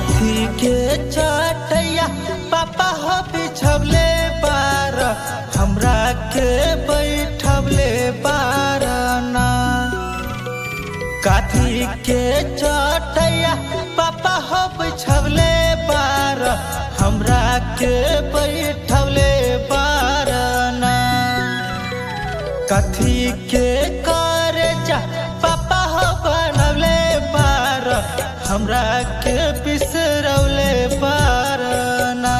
काथी के चटैया पापा हो बिछवले बार हमरा के बैठवले बार ना काथी के चटैया पापा हो बिछवले बार हमरा के बैठवले बार ना कथी के करे जा पापा हो बनवले बार हमरा के बिसरौले बार ना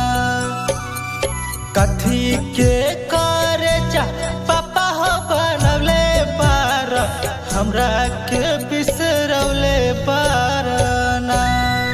कथी के करे जा पापा हो बनवले बार हमरा के बिसरौले बार ना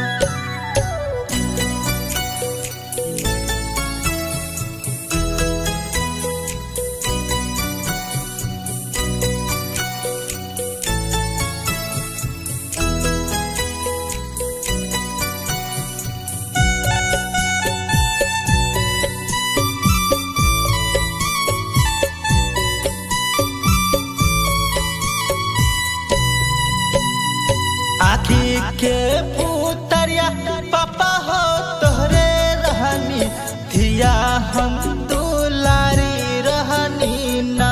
आखी के पुतरिया पापा हो तोहरे रहनी धिया हम दुलारी रहनी ना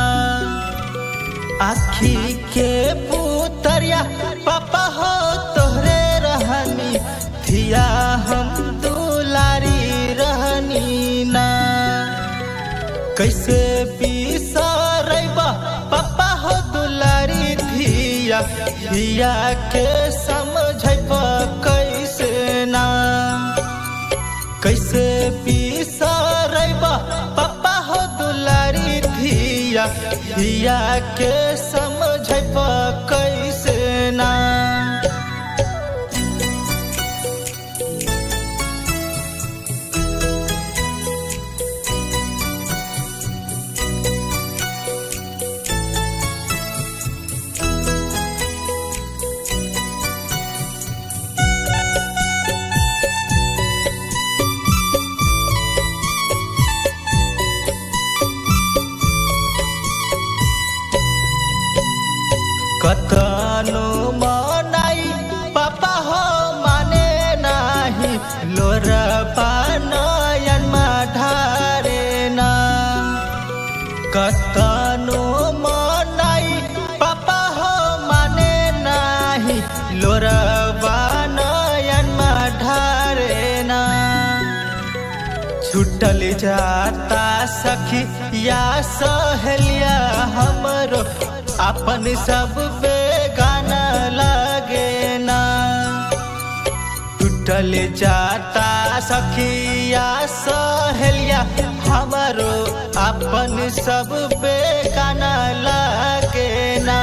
आखी के पुतरिया पापा हो तोहरे रहनी धिया हम दुलारी रहनी ना कैसे बिसरैबा पापा हो दुलारी धिया धिया के समझब कैसे ना कैसे बिसरैबा पापा हो दुलारी धिया धिया के समझब कैसे ना कतनो मनाई पापा हो माने नाही लोरपा नयन ढारे ना कतनो मनाई पापा हो माने नाही लोरबा नयन ढारे ना छुटल जाता सखी या सहेलिया हमरो अपन सब पे गाना लगे ना टूटल जाता सखिया सहेलिया हमरो अपन सब पे गाना लगे ना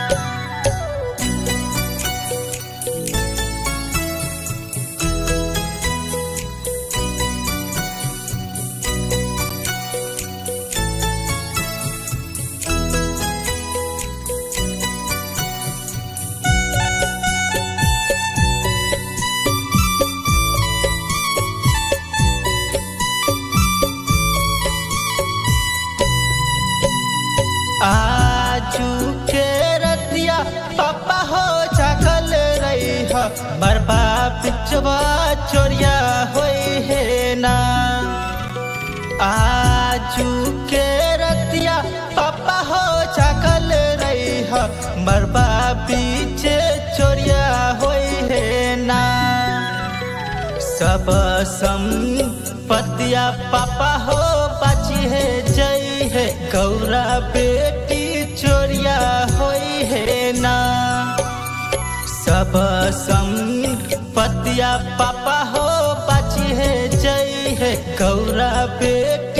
आजू के रतिया पापा हो जागल रही हो बरबा पिचवा चोरिया होई है ना आजू के रतिया पापा हो जागल रही हो बरबा पीछे चोरिया होई है ना सब संपत्तिया पापा हो बाची है जई है गौरा बेटी चोरिया होई है ना सब संपत्तिया पापा हो बाची है जई है गौरा बेटी